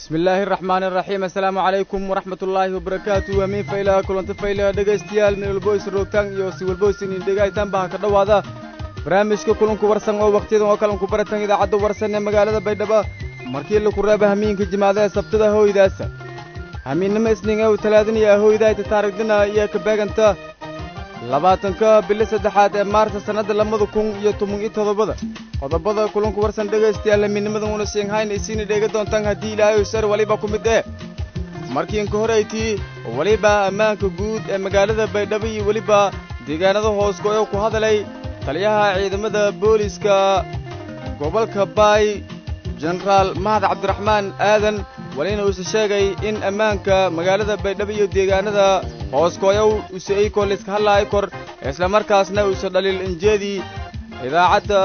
bismi illaahi araxmaani araxiim assalaamu calaykum waraxmat ullaahi wabarakaatu hamiin faylaha kulanta faylaha dhegaystayaal meel walbo is roogtaan iyo si walbo isinin dhegaytaan baha ka dhowaada barnaamijka kulanku warsan oo wakhtiyadan oo kalanku baratan idaacadda warsan ee magaalada baydhabo markii laku reeba hamiinka jimaada ee sabtada hooydaasa hamiinnimo isning ew talaadinaya hooydayta taarigdina iyo ka beeganta labaatanka bili saddexaad ee maarta sannadda labada kun iyo toban iyo toddobada qodobada kulanku warsan dhegaystayaal hamiinnimadan una siinhayn isiina dheega doontaan haddii ilaahay sar weliba ku mid ee markiinka horaytii weliba ammaanka guud ee magaalada baydhabo iyo weliba deegaanada hoosgoyo ku hadalay taliyaha ciidamada booliiska gobolka baay jenaraal mahad cabdiraxmaan aadan walina uuse sheegay in ammaanka magaalada baydhabo iyo deegaanada hooskooyow use eykoo layska hadlaayo kor islamarkaasna uuse dhaliil injeedii idaacadda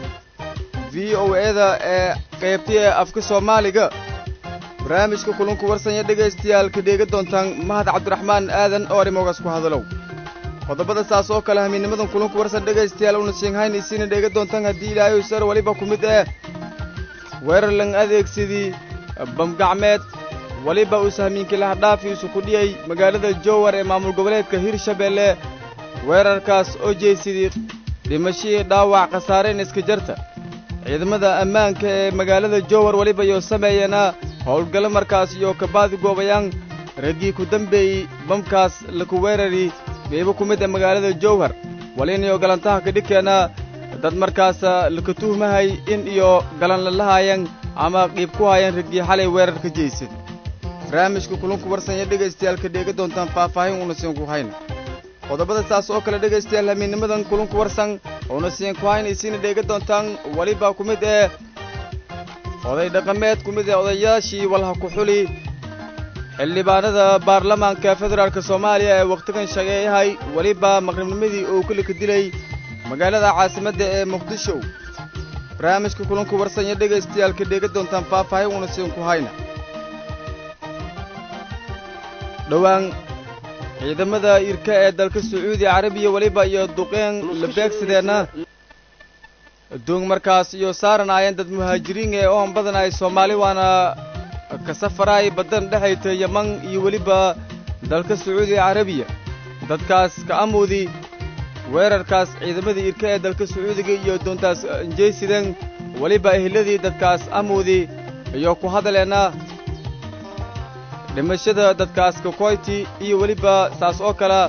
v o eda ee qaybtay ee afka soomaaliga barnaamijka kulanku warsanya dhegaystayaal ka dheega doontaan mahad cabdiraxmaan aadan oo arrimogaas ku hadalow qodobada saas oo kale hamiinnimadan kulanku warsan dhegaystayaal una siinhayn isiina dheega doontaan haddii ilaahay sar weliba ku mid ee weerar lang adeegsidii bamgacmeed weliba uuse hamiinkii lahadhaafi isu ku dhiyey magaalada jowar ee maamul goboleedka hirshabeelle weerarkaas oo jeysidii dhimashihii dhaawac khasaareen iska jarta ciidamada ammaanka ee magaalada jowar weliba iyo sameeyana howlgallo markaas iyo kabaadi goobayaan raggii ku dambeeyey bamkaas laku weerari geebo ku mid ee magaalada jowhar walinayo galantaha kadhigkeena dad markaas laka tuhmahay in iyo galan lalahayan ama qiib ku hayan raggii xalay weerarka jeysid barnaamijka kulunku warsanya dhegaystayaal ka dheega doontaan faahfaahin una siin ku hayna qodobada saas oo kale dhegaystayaal hamiinnimadan kulunku warsan una siin ku hayn isiina dheega doontaan weliba ku mid ee oday dhaqameed ku mid ee odayaashii walha ku xuli xildhibaanada baarlamaanka federaalk soomaaliya ee wakhtigan shageeyahay weliba maqribnimadii uu kulika dilay magaalada caasimadda ee muqdisho barnaamijka kulanku warsanya dhegaystayaal ka dheega doontaan faahfaahin una siin ku hayna dhowaan ciidamada irka ee dalka sacuudi carabiya weliba iyo duqeen la beegsadeenna doong markaas iyo saaran aayeen dad muhaajiriin ee oon badan ay soomaali waana ka safaraay baddan dhexayta yaman iyo weliba dalka sacuudi carabiya dadkaas ka amuudi weerarkaas ciidamadii irka ee dalka sacuudiga iyo doontaas injaysideen weliba ehladii dadkaas amuudi iyo ku hadaleenna dhimashada dadkaas kakoyti iyo weliba saas oo kale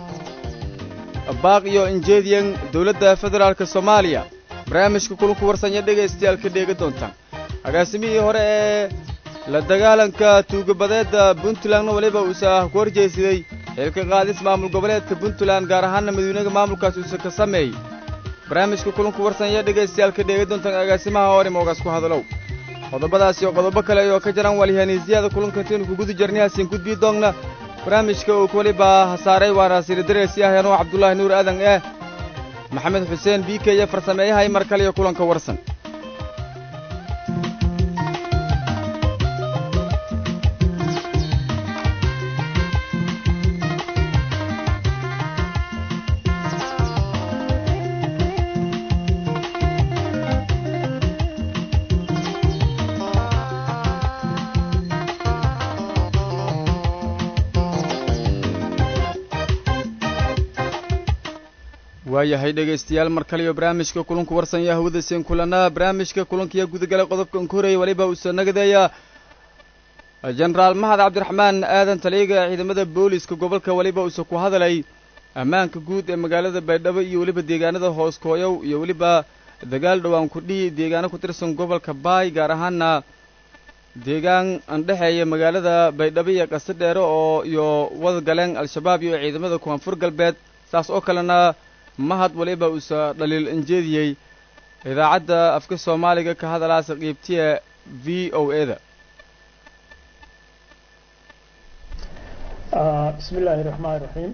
baaq iyo injeediyan dawladda federaalka soomaaliya barnaamijka kulanku warsanya dhegaystayaal ka dheega doontaan agaasimihii hore ee la dagaalanka tuugabadeedda puntlandna weliba uuse ah ku horjeysaday xilka qaadis maamul goboleedka puntland gaar ahaanna madiinaga maamulkaas uuse ka sameeyey barnaamijka kulanku warsanya dhegaystayaal ka dheega doontaan agaasimaha hore moogaas ku hadalow qodobadaas iyo qodobo kale oo ka jiraan walihaniisiyada kulankantiinu kuguda jarnihaasin gudbii doogna barnaamijka uu weliba hasaaray waana siridareesi ah anuu cabdullaahi nuur aadan eh maxamed xuseen biike iyo farsameeyahay mar kale iyo kulanka warsan waayahay dhegaystayaal mar kale iyo barnaamijka kulanku warsanya hawada seen kulanaa barnaamijka kulankiya gudagala qodobkan ku horreeyay weliba uuse nagadeeya jenaraal mahad cabdiraxmaan aadan taliyaga ciidamada booliiska gobolka weliba uuse ku hadalay ammaanka guud ee magaalada baydhabo iyo weliba deegaanada hooskooyow iyo weliba dagaal dhowaan kudhihi deegaano ku tirsan gobolka baay gaar ahaana deegaan andhexeeya magaalada baydhabo iyo qase dheere oo iyo wada galeen al-shabaab iyo ciidamada koonfur galbeed saas oo kalena mahad waliba uuse dhaliil injeediyey idaacadda afka soomaaliga ka hadalaasa qiibtiya v o eda bismi illaahi raxmaan raxiim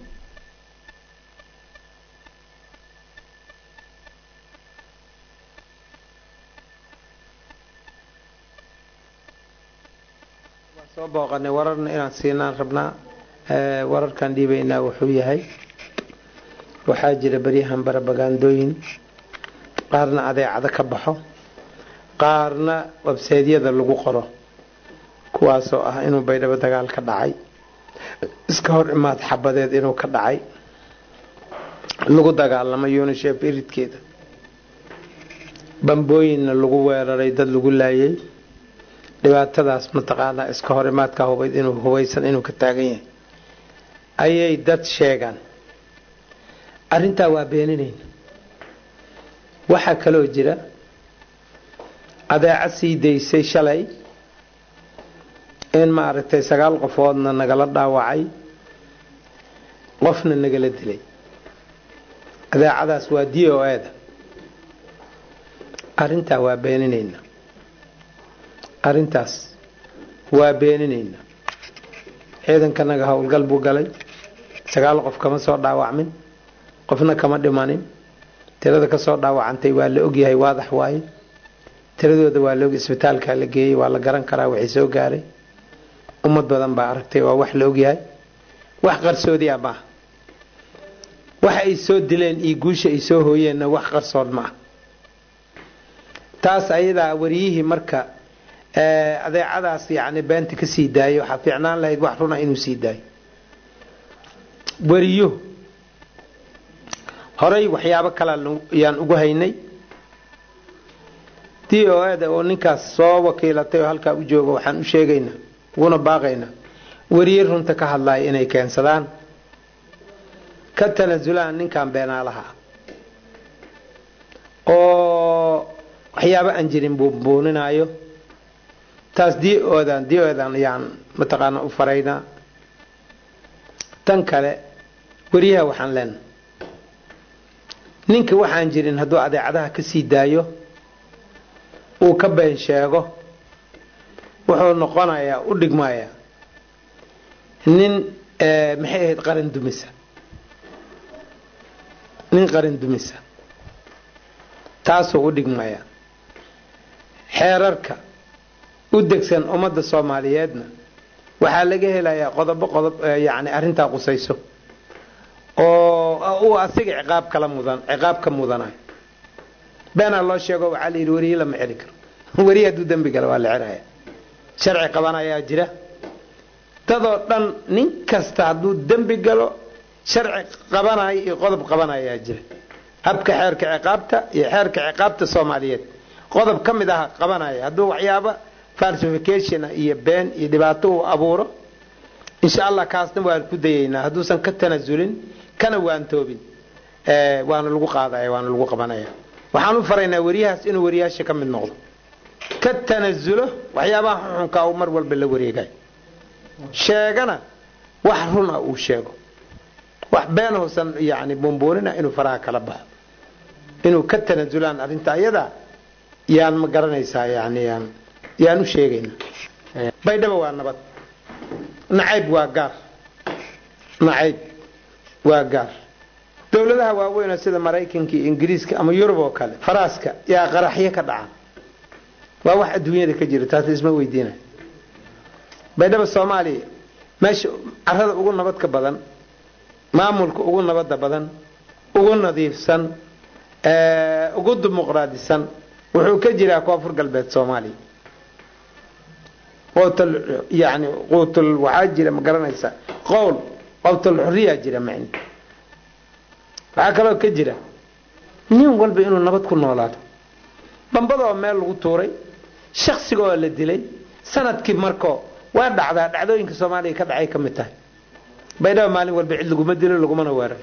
waan soo booqanay wararna inaan siinaan rabnaa wararkan dhiibaynaa wuxuu yahay waxaa jira beryahan barabagandooyin qaarna adeecado ka baxo qaarna websaydyada lagu qoro kuwaasoo ah inuu baydhabo dagaal ka dhacay iska hor imaad xabadeed inuu ka dhacay lagu dagaalamo unisheef iridkeeda bambooyinna lagu weeraray dad lagu laayay dhibaatadaas mataqaanaa iska hor imaadka hubayd inuu hubaysan inuu ka taagan yahay ayay dad sheegaan arrintaa waa beeninayna waxaa kaloo jira adeeca sii daysay shalay in maaragtay sagaal qofoodna nagala dhaawacay qofna nagala dilay adeecadaas waa d o eda arrintaa waa beeninayna arrintaas waa beeninayna ciidankanaga howlgal buu galay sagaal qof kama soo dhaawacmin qofna kama dhimanin tirada kasoo dhaawacantay waa la ogyahay waadax waaye tiradooda waa laog isbitaalkaa la geeyey waa la garan karaa waxay soo gaaray ummad badan baa aragtay waa wax la ogyahay wax qarsoodi ah maaha waxa ay soo dileen iyo guusha ay soo hooyeenna wax qarsoon ma ah taas ayadaa wariyihii marka adeecadaas yani beenta ka sii daayay waxaa fiicnaan lahayd wax runa inuu sii daayo wariyo horay waxyaabo kalea yaan ugu haynay d o eda oo ninkaas soo wakiilatay oo halkaa u jooga waxaan u sheegaynaa uguna baaqaynaa wariye runta ka hadlaya inay keensadaan ka tanasulaan ninkan beenaalaha oo waxyaabo aan jirin buunbuuninaayo taas d odan d odan yaan mataqaana u faraynaa tan kale wariyaha waxaan leenahay ninka waxaan jirin hadduu adeecadaha ka sii daayo uu ka been sheego wuxuu noqonayaa u dhigmayaa nin maxay ahayd qaran dumisa nin qaran dumisa taasuu u dhigmayaa xeerarka u degsan ummadda soomaaliyeedna waxaa laga helayaa qodobo qodob yani arrintaa qusayso oo uu asiga ciqaab kala mudan ciqaab ka mudanayo beenaa loo sheego waxaa la yidhi weriye lama celi karo weriye hadduu dembi gala waa la celaya sharci qabanayaa jira dadoo dhan nin kasta hadduu dembi galo sharci qabanayo iyo qodob qabanayaa jira habka xeerka ciqaabta iyo xeerka ciqaabta soomaaliyeed qodob ka mid ah qabanaya hadduu waxyaaba falsification iyo been iyo dhibaato uu abuuro insha allah kaasna waan ku dayaynaa hadduusan ka tanasulin kana waantoobin waana lagu qaadaya waana lagu qabanaya waxaan u faraynaa weriyahaas inuu weriyaasha ka mid noqdo ka tanasulo waxyaabaha xuxunkaa uu mar walba la wareegayo sheegana wax run ah uu sheego wax been hoosan yani buunbuunina inuu faraha kala baxo inuu ka tanasulaan arrinta ayada yaan ma garanaysaa yani yaan yaan u sheegayna baydhabo waa nabad nacayb waa gaar nacayb waa gaar dowladaha waaweynoo sida maraykanka iyo ingiriiska ama yurub oo kale faraaska yaa qaraxyo ka dhaca waa wax adduunyada ka jira taas isma weydiina baydhabo soomaaliya meesha carada ugu nabadka badan maamulka ugu nabada badan ugu nadiifsan ugu dimuqraadisan wuxuu ka jiraa koonfur galbeed soomaaliya qootal yani quutul waxaa jira ma garanaysa qowl qowtal xuriyaa jira macni waxaa kaloo ka jira nin walba inuu nabad ku noolaado bambadoo meel lagu tuuray shaksigaoo la dilay sanadkii markoo waa dhacdaa dhacdooyinka soomaaliya ka dhacay ka mid tahay baydhaba maalin walba cid laguma dilo lagumana weeraro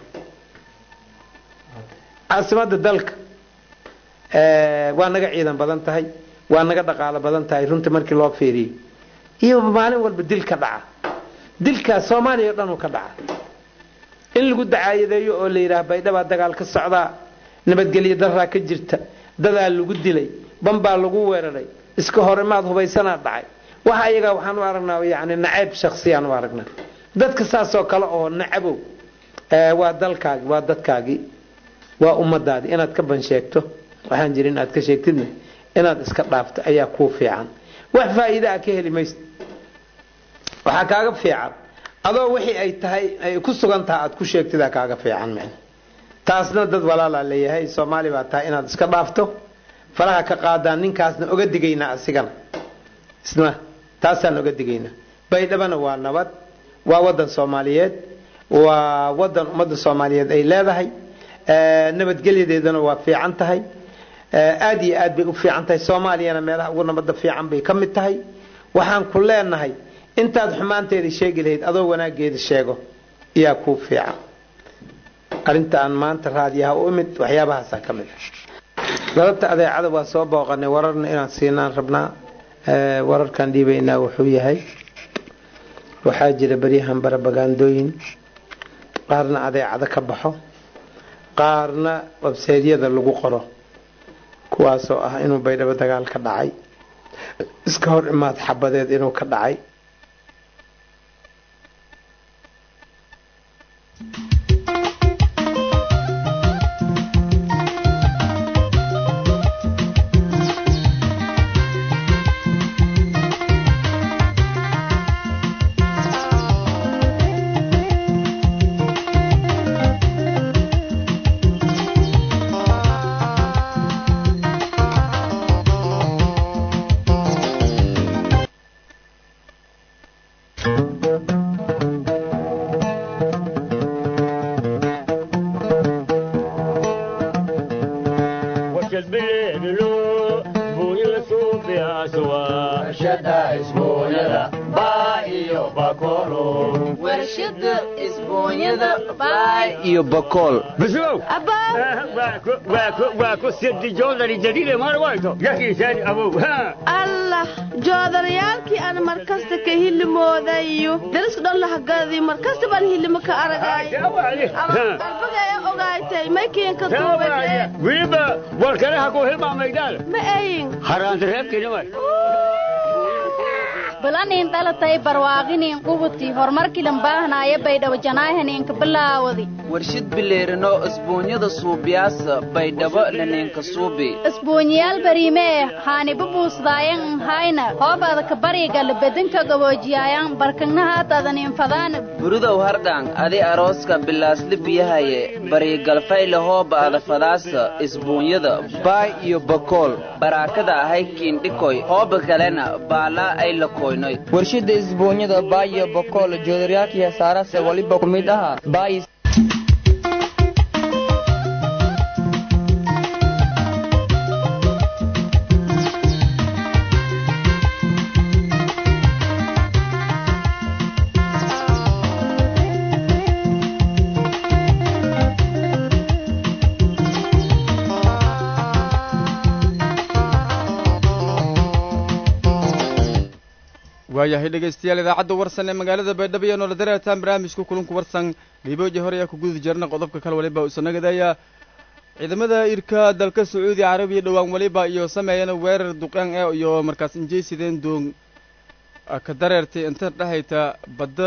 caasimada dalka waa naga ciidan badan tahay waa naga dhaqaalo badan tahay runta markii loo fiiriyo iyo maalin walba dil ka dhaca dilkaas soomaaliya o dhan uu ka dhaca in lagu dacaayadeeyo oo la yidhaah baydhabaa dagaal ka socdaa nabadgelyo daraa ka jirta dadaa lagu dilay bambaa lagu weeraray iska horimaad hubaysanaa dhacay waxa ayagaa waxaan u aragnaa yani nacayb shaksiyaan u aragnaa dadka saasoo kale oo nacabow waa dalkaagi waa dadkaagii waa ummadaadii inaad ka ban sheegto waxaan jira inaad ka sheegtidna inaad iska dhaafto ayaa kuu fiican wax faa'iida a ka heli maysa waxaa kaaga fiican adoo wixii ay tahay ay ku sugan taha aad ku sheegtidaa kaaga fiican man taasna dad walaalaa leeyahay soomaali baa tahay inaad iska dhaafto faraha ka qaadaan ninkaasna oga digaynaa asigana isna taasaan oga digayna baydhabana waa nabad waa wadan soomaaliyeed waa wadan ummadda soomaaliyeed ay leedahay nabadgelyadeedana waa fiican tahay aad iyo aad bay u fiican tahay soomaaliyana meelaha ugu nabadda fiican bay ka mid tahay waxaan ku leenahay intaad xumaanteeda sheegi lahayd adoo wanaageeda sheego yaa kuu fiican arrinta aan maanta raadiyaha u imid waxyaabahaasaa ka mid galabta adeecada waa soo booqanay wararna inaan siinaan rabnaa wararkaan dhiibaynaa wuxuu yahay waxaa jira beryahan barabagaandooyin qaarna adeecado ka baxo qaarna websaydyada lagu qoro kuwaasoo ah inuu baydhabo dagaal ka dhacay iska hor imaad xabadeed inuu ka dhacay allah joodarayaalkii aan markasta ka hilimoodayo dariska dhan lahagadi markasta baan hilimo ka aragayalbagaya ogaatay maykiinka wiliba warkanaha ku hilmaamaydaan ma ayin haraantareebkinimay balanin dhalatay barwaaqinin qubuti horumarkilan baahnaaye baydhabo janaahaninka bilaawadi warshid bileerino isbuunyada suubiyaasa baydhabo laninka suubi isbuunyaal bariime eh haaniba buusdaayan hayna hoobaada ka bariga labedinka gaboojiyaayan barkagnahaataadanin fadaan burudow hardhaan adi arooska bilaasli biyahaye bariigalfayle hoobaada fadaasa isbuunyada baay iyo bakool baraakada ahay kiindhikoy hooba kalena baalaa ay lakoy warshida isbuunyada baayo bokool joodaryaalkii hasaarase waliba ku mid aha baay waayahay dhegaystayaal idaacadda warsan ee magaalada baydhabo iyo noola dareertaan barnaamijka kulunku warsan liibooji hore ayaa ku guda jirna qodobka kale waliba usanagadayaa ciidamada irka dalka sacuudi carabiya dhowaan waliba iyo sameeyana weerar duqeen eh iyo markaas injeysideen doon ka dareertay inta dhexayta badda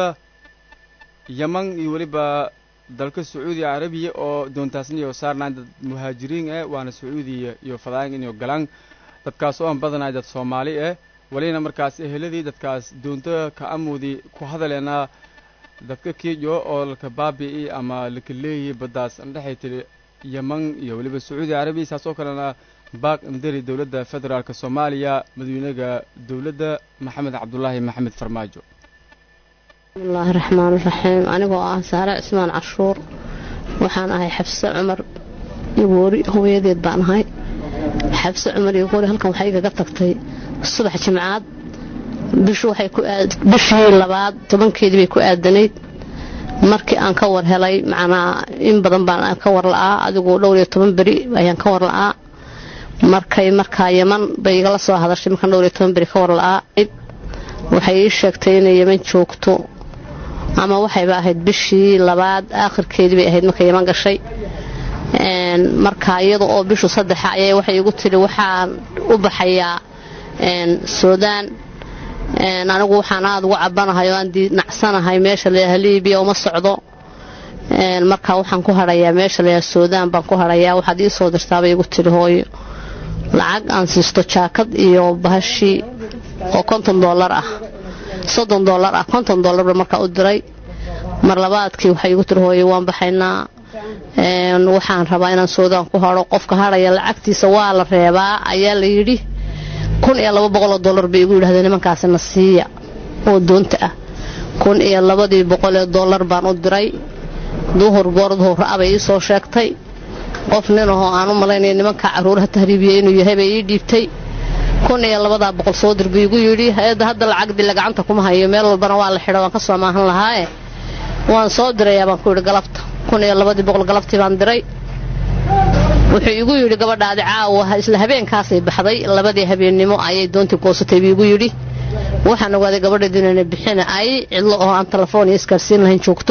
yaman iyo weliba dalka sacuudi carabiya oo doontaasna iyo saarnaan dad muhaajiriin eh waana sacuudiya iyo fadaan inay galaan dadkaas oo aan badanay dad soomaali eh walina markaas eheladii dadkaas doonto ka amoodii ku hadaleena dadka kiijo oo laka baabi'i ama laka leeyahay baddaas andhexay tiri yeman iyo weliba sacuudi carabiya saas oo kalena baaq indari dowladda federaalk soomaaliya madawynaga dowladda maxamed cabdulaahi maxamed farmaajo bismillaahi raxmaan raxiim anigoo ah saare cismaan canshuur waxaan ahay xabse cumar igoori hooyadeed baan ahay xabse cumar igoori halkan waxay igaga tagtay subax jimcaad bishu waxay ku bishii labaad tobankeedii bay ku aadanayd markii aan ka war helay macnaa in badan baan ka war la'aa adigu dhowr iyo toban beri ayaan ka war la'aa markay markaa yeman bay igala soo hadashay markaan dhowr iyo toban beri ka war la'aa waxay ii sheegtay inay yeman joogto ama waxayba ahayd bishii labaad aakhirkeedii bay ahayd markay yeman gashay markaa iyada oo bishu saddexa ayay waxay igu tidhi waxaan u baxayaa suudaan anigu waxaan aada ugu cabanahay oo aan nacsanahay meesha layaha libiya uma socdo markaa waxaan ku hadhayaa meesha layaha suudaan baan ku hadhayaa waxaad ii soo dirtaabay igu tidhi hooyo lacag aan siisto jaakad iyo bahashii oo konton dollar ah soddon dollar ah konton dollarba markaa u diray mar labaadkii waxay igu tiri hooyo waan baxaynaa waxaan rabaa inaan suudaan ku hadho qofka hadhaya lacagtiisa waa la reebaa ayaa la yidhi kun iyo laba boqoloo dollar bay igu yidhahdeen nimankaasina siiya oo doonta ah kun iyo labadii boqolee dollar baan u diray duhur goor duhur ra-abay ii soo sheegtay qof nin ahoo aan u malaynaya nimankaa carruuraha tahriibiyey inuu yahay bay ii dhiibtay kun iyo labadaa boqol soo dir buu igu yidhi hay-adda hadda lacagdila gacanta kuma hayo meel walbana waa la xidho waan ka soo maahan lahaaye waan soo dirayaa baan ku yidhi galabta kun iyo labadii boqol galabtii baan diray wuxuu igu yidhi gabadhaadi caawa isla habeenkaasay baxday labadii habeennimo ayay doontii goosatay buu igu yidhi waxaan ogaaday gabadheedu inayna bixina ay cidlo oo aan telefoon iyo isgaarsiin lahayn joogto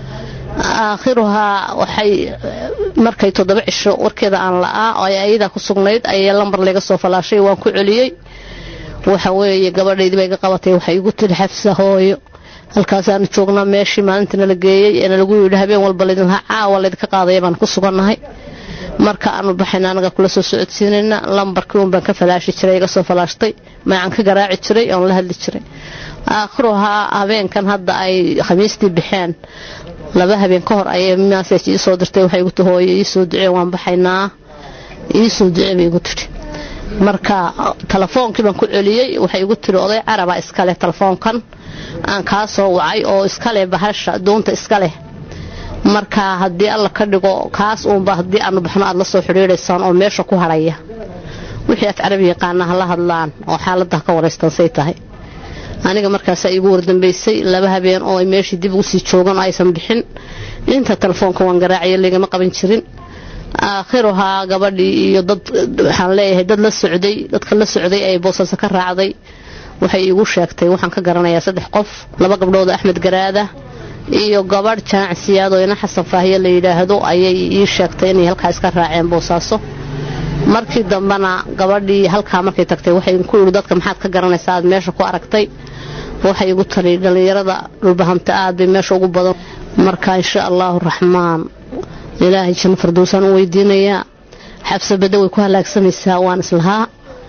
aakhiruhaa waxay markay toddoba cisho warkeeda aan la'aa oo ay ayadaa ku sugnayd ayay lambar layga soo falaashay waan ku celiyey waxa weeye gabadhaydii bay ga qabatay waxay igu tiri xafsa hooyo halkaasaanu joognaa meeshii maalintina la geeyey eena lagu yidhi habeen walba laydin lahaa caawa laydinka qaadaya baan ku sugannahay marka aanu baxayna anaga kula soo socodsiinayna lambarkii uun baan ka falaashi jiray iga soo falaashtay macan ka garaaci jiray oon la hadli jiray aakhiruhaa habeenkan hadda ay khamiistii baxeen laba habeen ka hor ayay masaj ii soo dirtay waxay igu ti hooyo iisoo ducee waan baxaynaa iisoo ducee bay igu tidhi marka telefoonkii baan ku celiyey waxay igu tiri oday caraba iskaleh telefoonkan aan kaa soo wacay oo iskaleh bahasha doonta iskaleh marka haddii alla ka dhigo kaas uunba haddii aanu baxno aad la soo xidhiidhaysaan oo meesha ku hadhaya wixii af carabi yaqaana ha la hadlaan oo xaalada ka waraystaan say tahay aniga markaasaa iigu wardambaysay laba habeen oo ay meeshii dib ugu sii joogan oo aysan bixin inta telefoonka waan garaacaya laygama qaban jirin aakhiruhaa gabadhii iyo dad waxaan leeyahay dad la socday dadka la socday ay boosaaso ka raacday waxay iigu sheegtay waxaan ka garanayaa saddex qof laba gabdhood axmed garaada iyo gabadh jaanacsiyaad oo ina xasan faahiye la yidhaahdo ayay ii sheegtay inay halkaa iska raaceen boosaaso markii dambena gabadhii halkaa markay tagtay waxay ku yidhi dadka maxaad ka garanaysaa aad meesha ku aragtay waxay igu tali dhallinyarada dhulbahanta aad bay meesha ugu badan marka insha allaahu raxmaan ilaahay janno fardowsaan u weydiinayaa xabsabadda way ku halaagsamaysaa waan islahaa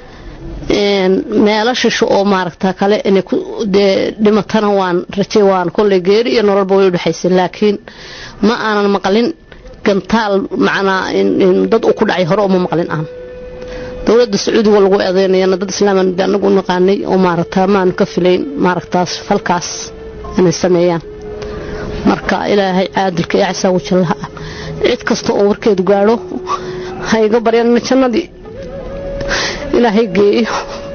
meelo shisho oo maaragta kale inay dee dhimatana waan rajay waan kolley geeri iyo nololba way u dhexaysay laakiin ma aanan maqlin gantaal macnaa dad uu ku dhacay hore uma maqlin aan dowladda sacuudiga lagu eedeynayana dad islaaman anagu naqaanay oo maaragta maanu ka filayn maaragtaas falkaas inay sameeyaan marka ilaahay caadilka iyo casaa wajallaha ah cid kasta oo warkeedu gaadho ha iga baryaan jannadii ilaahay geeyo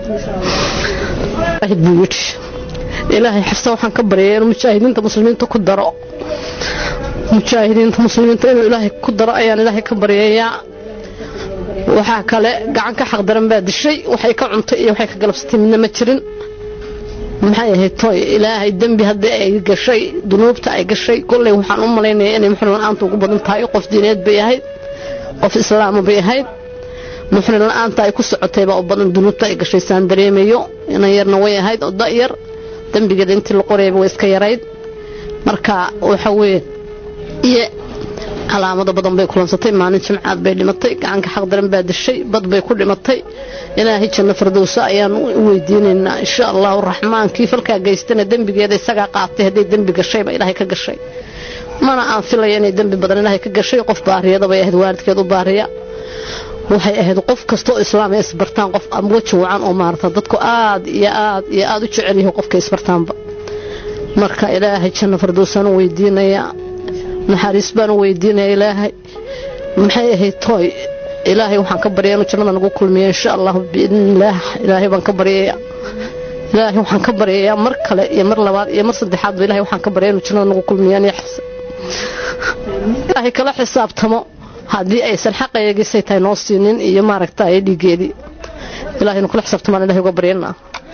buu yidhi ilaahay xafsa waxaan ka baryaya inuu mujaahidiinta muslimiinta ku daro mujaahidiinta muslimiinta inuu ilaahay ku daro ayaan ilaahay ka baryayaa waxaa kale gacan ka xaq daran baa dishay waxay ka cuntay iyo waxay ka galabsatay midna ma jirin maxay ahayd toy ilaahay dembi haddii ay gashay dunuubta ay gashay kolley waxaan u malaynaya inay muxrin la-aanta ugu badan tahay qof diineed bay ahayd qof islaama bay ahayd muxrin la-aanta ay ku socotayba oo badan dunuubta ay gashay saan dareemayo inan yarna way ahayd oo da'yar dembigeeda intii la qorayaba way iska yarayd marka waxa weeye iyo calaamado badan bay kulansatay maalin jimcaad bay dhimatay gacanka xaq daran baa dishay bad bay ku dhimatay ilaahay janno fardowsa ayaan u weydiinaynaa insha allahu raxmaankii falkaa geystana dembigeeda isagaa qaatay hadday dembi gashayba ilaahay ka gashay mana aan filaya inay dembi badan ilaahay ka gashay qof baariyada bay ahayd waalidkeed u baariya waxay ahayd qof kastoo islaam ay isbartaan qof weji wacan oo maarata dadku aad iyo aad iyo aad u jecel yahay qofka isbartaanba marka ilaahay janno fardowsaan u weydiinayaa naxariis baan u weydiinaya ilaahay maxay ahayd tooy ilaahay waxaan ka baryaya inuu jannada nagu kulmiyo insha allahu biidnillaah ilaahay baan ka baryaya ilaahay waxaan ka baryayaa mar kale iyo mar labaad iyo mar saddexaadba ilahay waxaan ka baryaya inuu jannada nagu kulmiyo aniyo xabsa ilaahay kala xisaabtamo haddii aysan xaqaygiisay tahay noo siinin iyo maaragta ay dhiigeedii ilahay nu kala xisaabtamaan ilahay uga baryana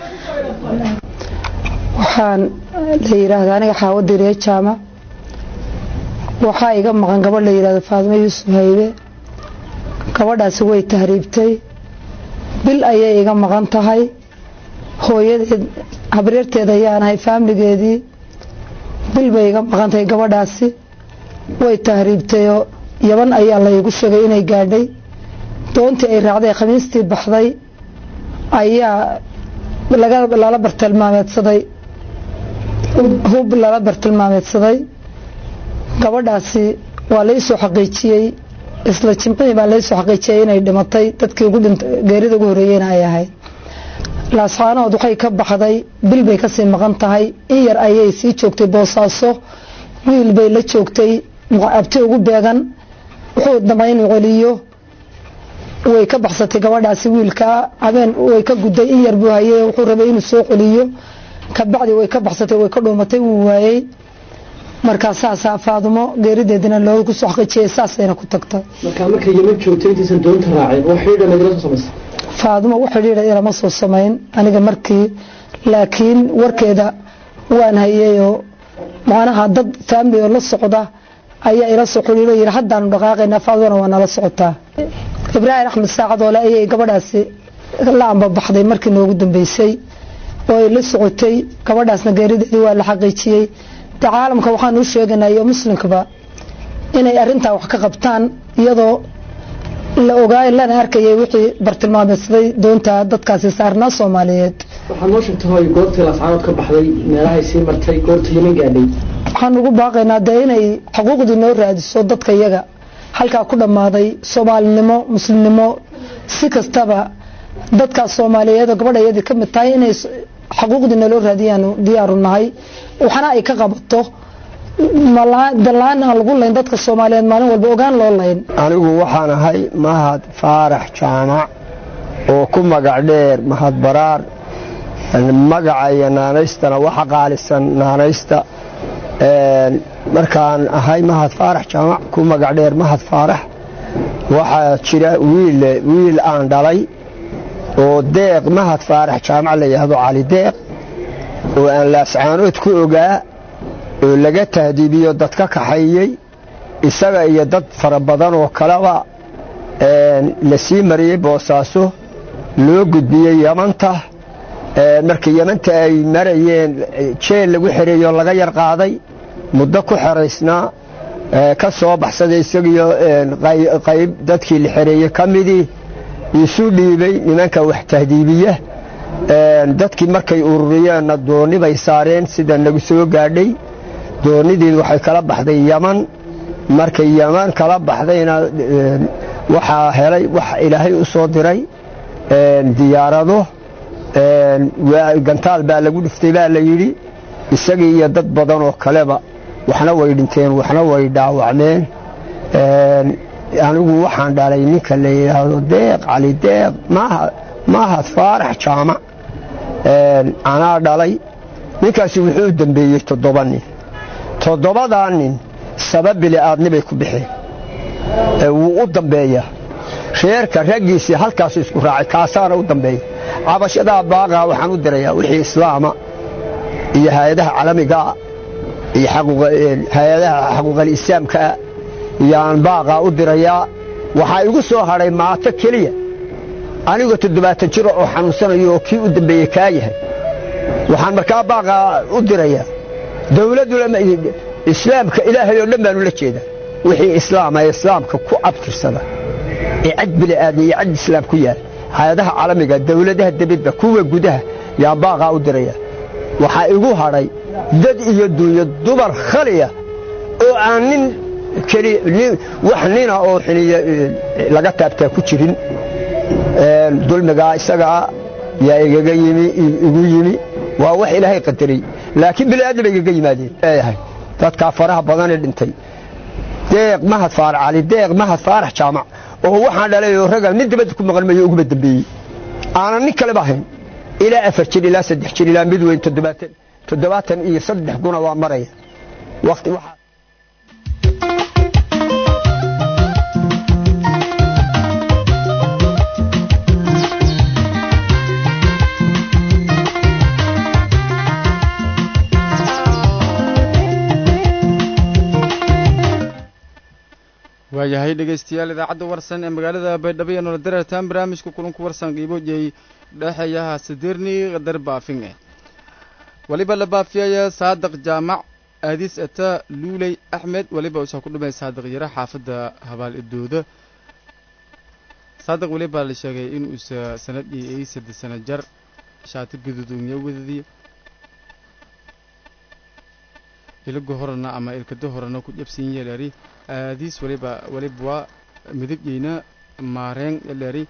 waxaan la yidhaahdaa aniga xaawadiriye jaamac waxaa iga maqan gabadh la yidhahdo faadimo yuusuf haybe gabadhaasi way tahriibtay bil ayay iga maqan tahay hooyadeed habaryarteed ayaanahay faamligeedii bil bay iga maqan tahay gabadhaasi way tahriibtayoo yaban ayaa laygu sheegay inay gaadhay doontii ay raacday khamiistii baxday ayaa lala bartilmaameedsaday hub lala bartilmaameedsaday gabadhaasi waa laysoo xaqiijiyey isla jimcihii baa laysoo xaqiijiyey inay dhimatay dadkii geerida ugu horeeyeyna ay ahayd laascaanood waxay ka baxday bil bay kasii maqan tahay in yar ayay sii joogtay boosaaso wiil bay la joogtay abti ugu beegan wuxuu damay inuu celiyo way ka baxsatay gabadhaasi wiilka habeen way ka guday in yar buu hayay wuxuu rabay inuu soo celiyo kabacdi way ka baxsatay way ka dhuumatay wuu waayey markaa saasaa faadumo geerideedina loogu soo xaqijiyay saasayna ku tagtay markaa markay yeman joogtay intaysan doonta raaceen wax xidhiidha nagala soo samaysay faadumo wax xidhiidha ilama soo samayn aniga markii laakiin warkeeda waan hayayoo macnaha dad faamili oo la socda ayaa ila soo xidhiidho yidhi haddaanu dhaqaaqaynaa faadumona waa nala socotaa ibraahim axmed saacadoole ayay gabadhaasi la ambabaxday markii noogu dambeysay oo ay la socotay gabadhaasna geerideedii waa la xaqiijiyey de caalamka waxaan u sheeganaa iyo muslimkaba inay arintaa wax ka qabtaan iyadoo la ogaay lana arkayay wixii bartilmaameedsaday doonta dadkaasi saarnaa soomaaliyeed waxaad noo sheegtay hooy goortii laascaanood ka baxday meelahay sii martay goorta yeman gaadhay waxaan ugu baaqaynaa dee inay xuquuqdii noo raadiso dadka iyaga halkaa ku dhammaaday soomaalinimo muslimnimo si kastaba dadkaas soomaaliyeed oo gabadha iyadii ka mid tahay inay xuquuqdii naloo raadiyaanu diyaaru nahay waxna ay ka qabato dalaan aan lagu layn dadka soomaaliyeed maalin walba ogaan loo layn anigu waxaan ahay mahad faarax jaamac oo ku magac dheer mahad baraar magaca iyo naanaystana waxa qaalisan naanaysta markaan ahay mahad faarax jaamac ku magac dheer mahad faarax waxaa jira wiil wiil aan dhalay oo deeq mahad faarax jaamac la yidhaahdo cali deeq oo aan laascaanood ku ogaa oo laga tahdiibiyo dad ka kaxeeyey isaga iyo dad fara badan oo kaleba la sii mariyey boosaaso loo gudbiyey yamanta markii yamanta ay marayeen jeel lagu xereeyo laga yar qaaday muddo ku xeraysnaa ka soo baxsaday isagiyo qayb dadkii la xereeyey ka midii isu dhiibay nimanka wax tahdiibiya dadkii markay ururiyeenna doonni bay saareen sida nagu soo gaadhay doonnideed waxay kala baxday yaman markay yaman kala baxdayna waxaa helay wax ilaahay u soo diray diyaarado gantaal baa lagu dhiftay baa la yidhi isagii iyo dad badan oo kaleba waxna way dhinteen waxna way dhaawacmeen anigu waxaan dhalay ninka la yidhaahdo deeq cali deeq mahad faarax jaamac anaa dhalay ninkaasi wuxuu u dembeeyey toddoba nin toddobadaa nin sabab bili'aadni bay ku bixeen wuu u dambeeyaa reerka raggiisii halkaasu isku raacay kaasaana u dambeeya cabashadaa baaqaa waxaan u dirayaa wixii islaama iyo hay-adaha calamigaa iyo hay-adaha xaquuqal islaamkaa yaan baaqaa u dirayaa waxaa igu soo hadhay maato keliya anigoo toddobaatan jiro oo xanuunsanayo oo kii u dambeeyey kaa yahay waxaan markaa baaqaa u dirayaa dawladdu islaamka ilaahay oo dhan baanu la jeedaa wixii islaama ee islaamka ku abtirsada ee cad bili'aadmi iyo cad islaam ku yaal hay-adaha caalamiga dawladaha debadda kuwa gudaha yaan baaqaa u dirayaa waxaa igu hadhay dad iyo duunyo dumar khaliya oo aan nin wax nina oo xiniya laga taabtaa ku jirin dulmigaa isagaa yaa igaga yimi igu yimi waa wax ilaahay qadaray laakiin bili'aadmi bay igaga yimaadeen leeyahay dadkaa faraha badanee dhintay deeq mahad faarax cali deeq mahad faarax jaamac oo waxaan dhalay oo raga nin dibadda ku maqan mayo uguba dambeeyey aanan nin kaleba ahayn ilaa afar jir ilaa saddex jir ilaa mid weyn toddobaatan toddobaatan iyo saddex guna waa maraya waqti waxaa waayahay dhegaystayaal idaacadda warsan ee magaalada baydhabo iyo nolol dareertaan barnaamijka kulanku warsan qiibojey dhexeeyaha sidirni qadar baafinge weliba la baafiyaya saadiq jaamac aadis ata luuley axmed weliba usaa ku dhumay saadiq yare xaafadda habaal idooda saadiq weliba la sheegay inuusa sanadhii ay saddex sano jar shaati gududunya wadadiyo ilaga horana ama ilkada horana ku jabsan yeelari aadiis waliba waliba waa midigyeyna maareen eleri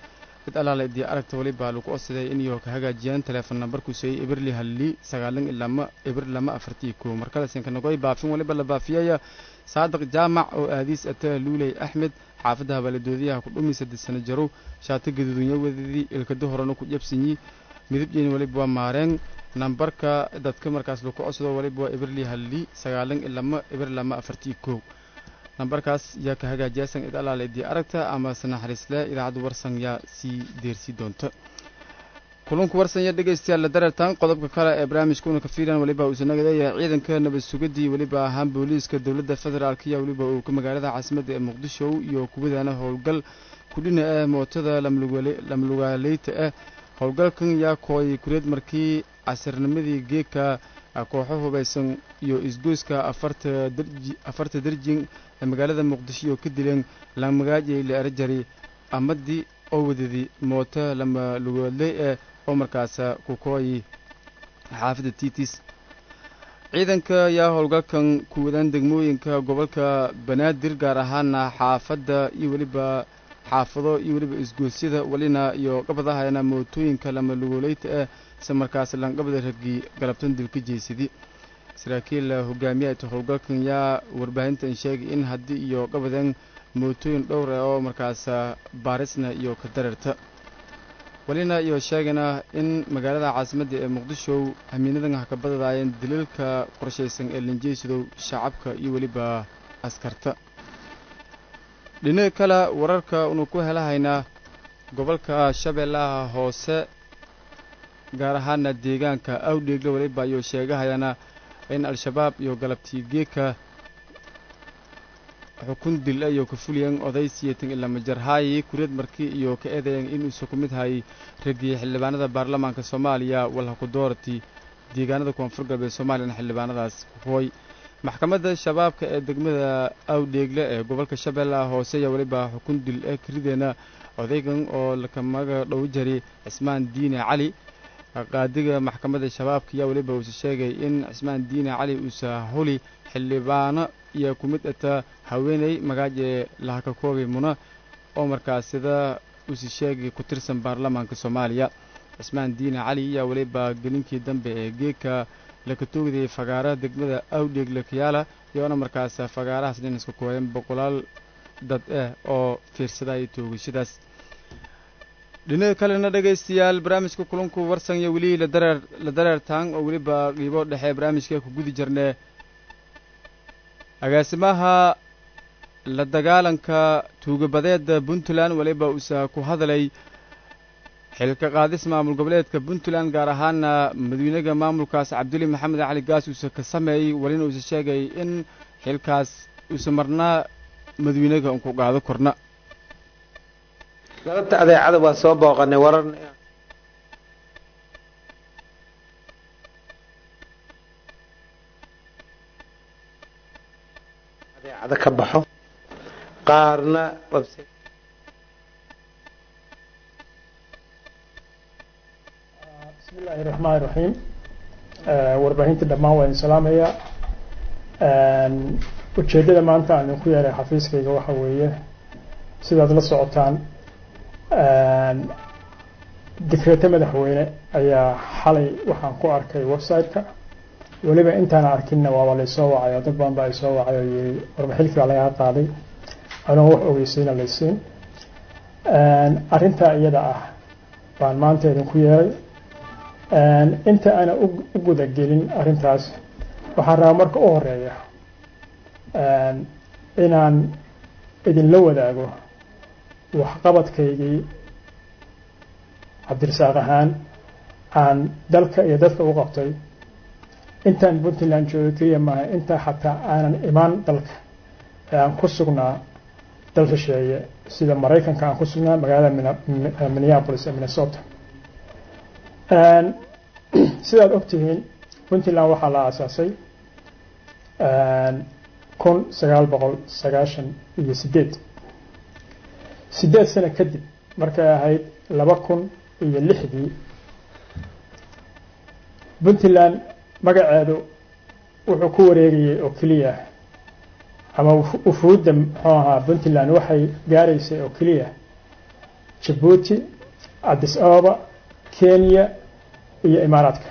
cid allaala idii aragta weliba lagu codsaday inay ka hagaajiyaan teleefon nambarku seeyey eberli halli sagaalan ilama eber lama afartii koo markalesinka nagoy baafin weliba la baafiyaya saadiq jaamac oo aadiis ata luuley axmed xaafadda habaaladoodiyaha ku dhumi saddex sano jarow shaati gaduudunya wadadii ilkada horena ku jabsanyi midabjeeni weliba waa maareen nambarka dadka markaas lagu codsado waliba waa eberli halli sagaalan ilama eber lama afartii koo nambarkaas yaa ka hagaajiyasan cid allaala idii aragta ama sanaxariisle idaacadda warsan yaa sii deersii doonta kulunku warsan ya dhegaystayaal la dareertaan qodobka kale ee barnaamijka una ka fiilan weliba uusan nagadeeya ciidanka nabad sugadii weliba ahaan booliiska dowladda federaalk iyo weliba uu ka magaalada caasimadda ee muqdisho iyo kuwadaana howlgal kudhina ah mootada lamlugaaleyta ah howlgalkan yaa kooyay kureed markii casirnimadii geeka kooxo hubaysan iyo isgoyska afarta darjin ee magaalada muqdisho iyo ka dileen lamagaajay la erajari amadii oo wadadii mooto lama lugoodley eh oo markaas ku kooyi xaafadda tiitis ciidanka yaa howlgalkan ku wadaan degmooyinka gobolka banaadir gaar ahaana xaafadda iyo weliba xaafado iyo weliba isgoosyada welina iyo gabadahayana mootooyinka lama lugooleyta ah se markaas langabada ragii galabtan dilka jeysadi saraakiil hogaamiyaha howlgalkan yaa warbaahintan sheegay in haddii iyo gabadan mootooyin dhowr ah oo markaas baarisna iyo ka dareerta welina iyo sheegana in magaalada caasimadda ee muqdisho hamiinadan ha ka badadaayeen daliilka qorshaysan ee linjeysidow shacabka iyo weliba askarta dhinaca kale wararka unu ku helahaynaa gobolka shabeellaha hoose gaar ahaana deegaanka awdheegla weliba ayuu sheegahayana in al-shabaab iyo galabtii geeka xukun dil iyo ka fuliyeen oday siyeetan ilaa majarhaayi kureed markii iyo ka eedayen inuusa ku mid hayay raggii xildhibaanada baarlamaanka soomaaliya walhaku doorati deegaanada koonfur galbeed soomaaliyana xildhibaanadaas hooy maxkamadda shabaabka ee degmada awdheegle ee gobolka shabeellaha hoose ayaa weliba xukun dil eh karideena odaygan oo lakamaga dhow jari cismaan diine cali qaadiga maxkamadda shabaabka ayaa weliba uuse sheegay in cismaan diine cali uusa huli xildhibaano iyo ku mid ata haweeney magaaje lahakakoobi muna oo markaas sida uuse sheegay ku tirsan baarlamaanka soomaaliya cismaan diine cali ayaa weliba gelinkii dambe ee geeka laka toogdayay fagaaraha degmada awdheeg lakayaala iyoona markaas fagaarahaas dhinaska kooyan boqolaal dad ah oo fiirsadaya toogashadaas dhinaca kalena dhegaystayaal barnaamijka kulanku warsan iyo weli ladareer la dareertaan oo weliba qiibo dhexe barnaamijka ku gudi jirnee agaasimaha la dagaalanka tuugabadeeda puntland weliba uusa ku hadlay xilka qaadis maamul goboleedka puntland gaar ahaana madawynaga maamulkaas cabduli maxamed cali gaas uusa ka sameeyey welina uusa sheegay in xilkaas uusa marnaa madawynaga unku qaado korna galabta adeecada waa soo booqanay warar adeecada ka baxo qaarna bismi illaahi raxmaan raxiim warbaahinta dhammaan waa idin salaamaya ujeeddada maanta aan idinku yeelay xafiiskayga waxa weeye sidaad la socotaan dikreeto madaxweyne ayaa xalay waxaan ku arkay website-ka weliba intaana arkinna waaba laysoo wacayo dad badan baa isoo wacay oo yiri warbaxilkii baa lagaa qaaday anoon wax ogeysiina laysiin arrintaa iyada ah baan maanta idinku yeelay inta aana u gudagelin arrintaas waxaan rabaa marka u horeeya inaan idinla wadaago waxqabadkaygii cabdirasaaq ahaan aan dalka iyo dadka u qabtay intaan puntland jooga keliya maaha intaa xataa aanan imaan dalka ee aan ku sugnaa dal shisheeye sida maraykanka aan ku sugnaa magaalada minneapolis ee minnesota sidaad ogtihiin puntland waxaa la aasaasay kun sagaal boqol sagaashan iyo sideed sideed sano kadib markay ahayd laba kun iyo lixdii puntland magaceedu wuxuu ku wareegayay oo keliya ama ufuudda muxuu ahaa puntland waxay gaaraysay oo keliya jabuuti addis ababa kenya iyo imaaraadka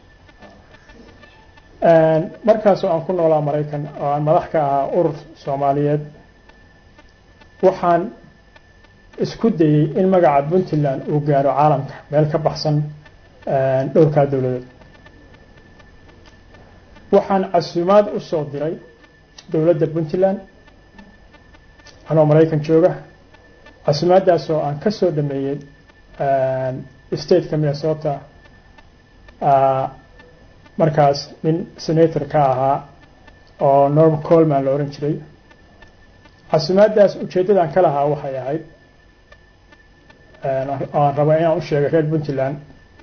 markaasoo aan ku noolaa maraykan oo aan madax ka ahaa urur soomaaliyeed waxaan isku dayey in magaca puntland uu gaaro caalamka meel ka baxsan dhowrkaa dowladeed waxaan casuumaad u soo diray dowladda puntland anoo maraykan jooga casuumaaddaasoo aan ka soo dhameeyey stateka minnesota markaas nin senator ka ahaa oo norm colman la ohan jiray casuumaaddaas ujeeddadan ka lahaa waxay ahayd aan raba inaan u sheegay reer puntland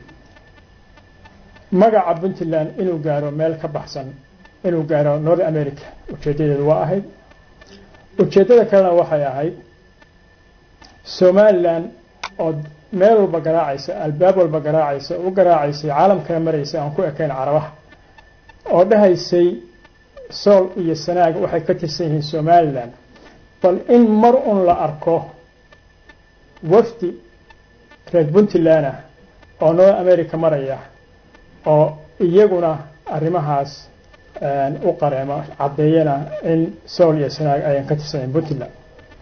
magaca puntland inuu gaaro meel ka baxsan inuu gaaro north america ujeeddadeedu waa ahayd ujeeddada kalena waxay ahayd somalilan oo meel walba garaacaysa albaab walba garaacaysa u garaacaysay caalamkana maraysa aan ku ekayn carabaha oo dhahaysay sool iyo sanaag waxay ka tirsan yihiin somalilan bal in mar un la arko wafdi reer puntland ah oo north america maraya oo iyaguna arrimahaas u qareema caddeeyana in sool iyo sanaag ayan ka tirsaneen puntland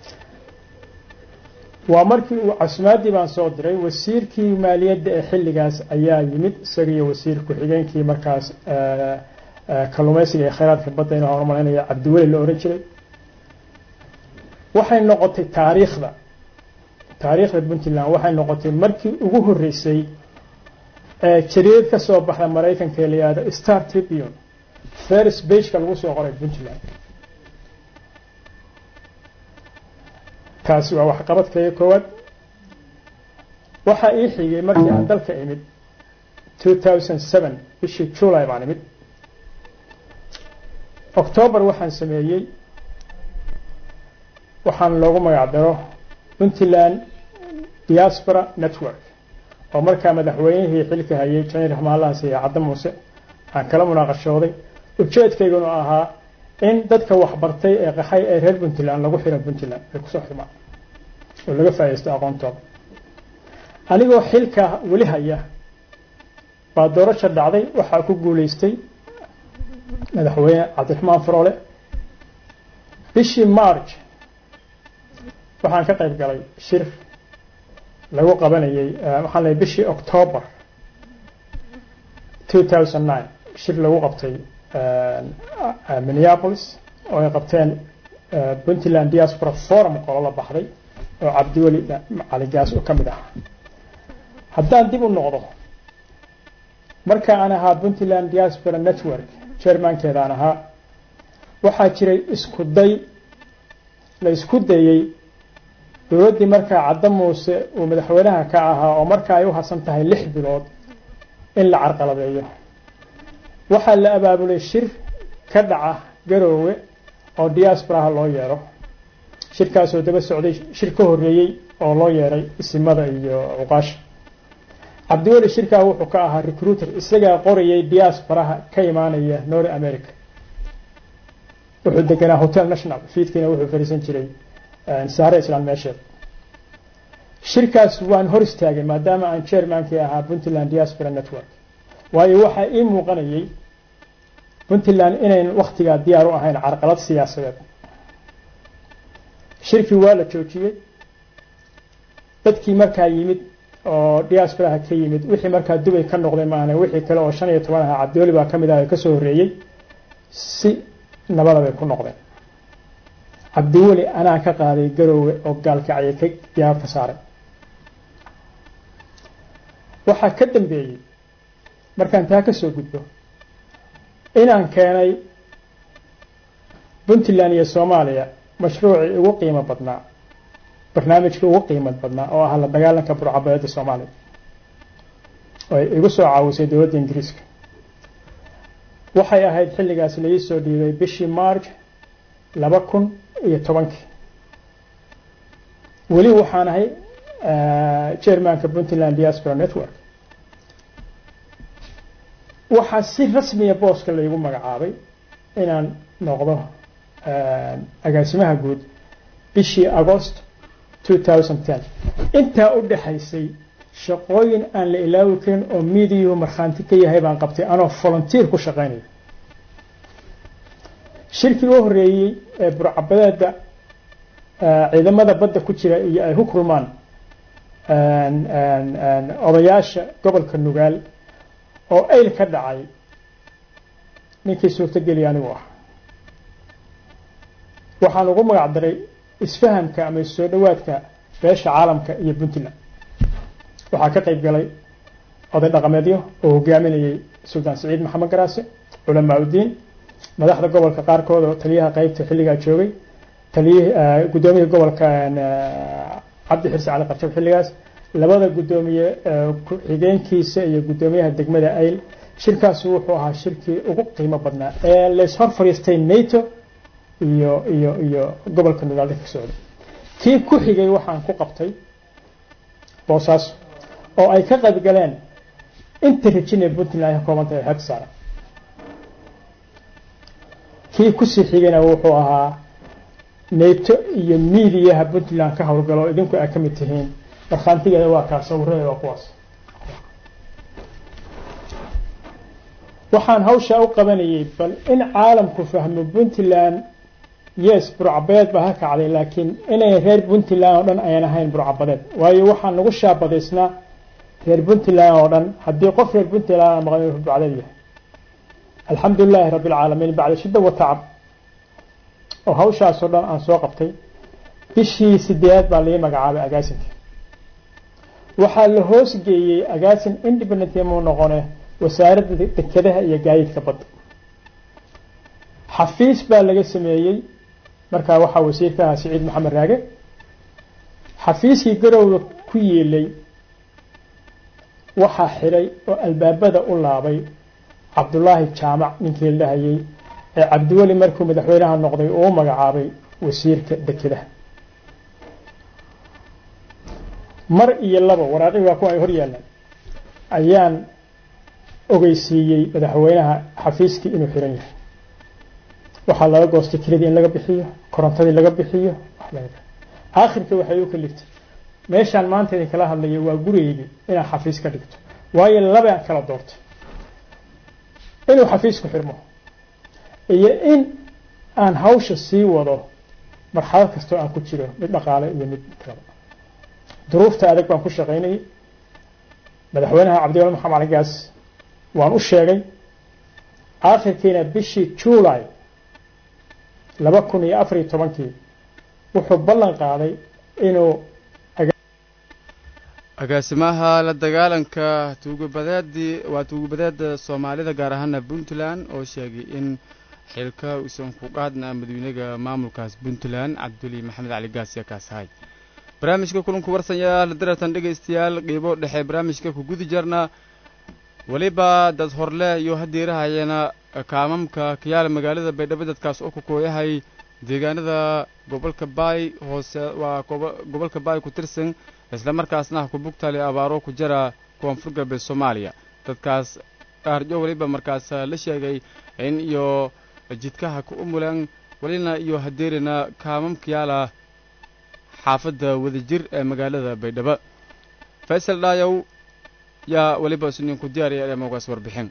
waa markii uu casumaadii baan soo diray wasiirkii maaliyadda ee xilligaas ayaa yimid isagiiyo wasiir ku-xigeenkii markaas kalluumaysiga ee khayraadka badda inuu horumarinaya cabdiweli la ohan jiray waxay noqotay taariikhda taariikhda puntland waxay noqotay markii ugu horreysay ee jariid ka soo baxda maraykanka ee la yihahdo star tribune first bageka lagu soo qoray puntland kaasi waa waxqabadkayga koowaad waxaa ii xigay markii aan dalka imid bishii july baan imid octoobar waxaan sameeyey waxaan loogu magac daro puntland diaspora network oo markaa madaxweynihii xilka hayay janiir raxmaalahaas iyo cadda muuse aan kala munaaqashooday ujeedkayguna ahaa in dadka waxbartay ee qaxay ee reer puntland lagu xiro puntland ay kusoo xirmaan oo laga faa'iidaysto aqoontooda anigoo xilka weli haya baa doorasha dhacday waxaa ku guulaystay madaxweyne cabdiraxmaan faroole bishii march waxaan ka qayb galay shir lagu qabanayay waxaan leeyahay bishii october 2009 shir lagu qabtay minneapolis oo ay qabteen puntland diaspora forum qolo la baxday oo cabdiweli caligaas oo ka mid ahaa haddaan dib u noqdo marka aan ahaa puntland diaspora network chairmankeedaan ahaa waxaa jiray isku day la isku dayey dowladdii markaa cadda muuse uu madaxweynaha ka ahaa oo marka ay u hasan tahay lix bilood in la carqaladeeyo waxaa la abaabulay shir ka dhaca garoowe oo diasporaha loo yeero shirkaasoo daba socday shir ka horreeyey oo loo yeeray isimada iyo cuqaasha cabdiweli shirkaa wuxuu ka ahaa recruiter isagaa qorayay diasporaha ka imaanaya north america wuxuu deganaa hotel national fiidkiina wuxuu fariisan jiray saare islaan meesheed shirkaas waan hor istaagay maadaama aan chairmankii ahaa puntland diaspora network waayo waxaa ii muuqanayay puntland inayn wakhtigaa diyaar u ahayn carqalad siyaasadeed shirkii waa la joojiyey dadkii markaa yimid oo diasporaha ka yimid wixii markaa dubay ka noqday maahane wixii kale oo shan iyo toban ahaa cabdiweli baa ka mid ah ee kasoo horreeyey si nabada bay ku noqdeen cabdiweli anaa ka qaaday garoowe oo gaalkacya ka diyaar ka saaray waxaa ka dambeeyey markaan taa ka soo gudbo inaan keenay puntland iyo soomaaliya mashruucii ugu qiimo badnaa barnaamijkii ugu qiimad badnaa oo ah la dagaalanka burcabeeda soomaaliya oo ay igu soo caawisay dowladda ingiriiska waxay ahayd xilligaas laii soo dhiibay bishii march laba kun iyo tobankii weli waxaan ahay chairmanka puntland diaspora network waxaa si rasmiya booska laygu magacaabay inaan noqdo agaasimaha guud bishii agost intaa u dhexaysay shaqooyin aan la ilaawi karin oo miidiyuhu markhaanti ka yahay baan qabtay anoo volunteer ku shaqaynaya shirkii u horreeyey ee burcabadeeda ciidamada badda ku jira iyo ay ku kulmaan odayaasha gobolka nugaal oo ayl ka dhacay ninkii suurtogeliya anigu ah waxaan ugu magac daray isfahamka ama soo dhowaadka beesha caalamka iyo puntland waxaa ka qayb galay oday dhaqameedyo oo hogaaminayay suldaan siciid maxamed garaase culamaa udiin madaxda gobolka qaarkood oo taliyaha qeybta xilligaa joogay taliya guddoomiyaha gobolka cabdi xirsi cali qarjab xilligaas labada guddoomiye ku-xigeenkiisa iyo guddoomiyaha degmada ayl shirkaasi wuxuu ahaa shirkii ugu qiimo badnaa ee lays hor fadhiistay nato iyo iyo iyo gobolka nugaalda ka socday kii ku xigay waxaan ku qabtay boosaaso oo ay ka qayb galeen inta rajin ee puntland ay ka kooban tahay xeebta saaran kii kusii xigayna wuxuu ahaa nato iyo miidiyaha puntland ka howlgalo oo idinku ay ka mid tihiin markhaantigeeda waa kaa sawirada waa kuwaas waxaan hawshaa u qabanayay bal in caalamku fahmo puntland yes burcabadeed baa ha kacday laakiin inay reer puntland oo dhan ayan ahayn burcabadeed waayo waxaan nagu shaabadaysnaa reer puntland oo dhan haddii qof reer puntland aan maqan inuu burcadeed yahay alxamdu lilaahi rabbi alcaalamiin bacda shidda wa tacab oo hawshaasoo dhan aan soo qabtay bishii sideedaad baa laii magacaabay agaasinka waxaa la hoos geeyey agaasin independent muu noqone wasaaradda dekedaha iyo gaadiidka badda xafiis baa laga sameeyey markaa waxaa wasiirka ahaa siciid maxamed raage xafiiskii garowga ku yeelay waxaa xidhay oo albaabada u laabay cabdulaahi jaamac ninkii la dhahayey ee cabdiweli markuu madaxweynaha noqday uu u magacaabay wasiirka dekedaha mar iyo laba waraaqii waa kuwa ay hor yaallaan ayaan ogeysiiyey madaxweynaha xafiiskii inuu xiran yahay waxaa laga goostay kiradii in laga bixiyo korontadii laga bixiyo aakhirka waxay u kaliftay meeshaan maanta idin kala hadlayo waa gurigeydii inaan xafiis ka dhigto waayo labaan kala doortay inuu xafiisku xirmo iyo in aan hawsha sii wado marxalad kastoo aan ku jiro mid dhaqaale iyo mid kalaba duruufta adag baan ku shaqaynayay madaxweynaha cabdiwali maxamed cali gaas waan u sheegay aakhirkiina bishii july laba kun iyo afar iyo tobankii wuxuu ballan qaaday inuu agaasimaha la dagaalanka tuugabadeedii waa tuugabadeeda soomaalida gaar ahaana puntland oo sheegay in xilka uusan ku qaadna madawynaga maamulkaas puntland cabduli maxamed cali gaasiya kaasahay barnaamijka kulanku warsanyaal daratan dhegaystayaal qiibo dhexe barnaamijka ku gudi jarna weliba dad horle iyo hadeerahayana kaamamka kayaala magaalada baydhabo dadkaas oo ku kooyahay deegaanada gobolka baay hoose waa gobolka baay ku tirsan isla markaasna ku bugtali abaaro ku jira koonfur galbeed soomaaliya dadkaas qaarjo weliba markaas la sheegay in iyo jidkaha ku umulan welina iyo hadeerina kaamam kayaala xaafadda wadajir ee magaalada baydhabo faysal dhaayow yaa weliba isninku diyaariya dheemoogaas warbixin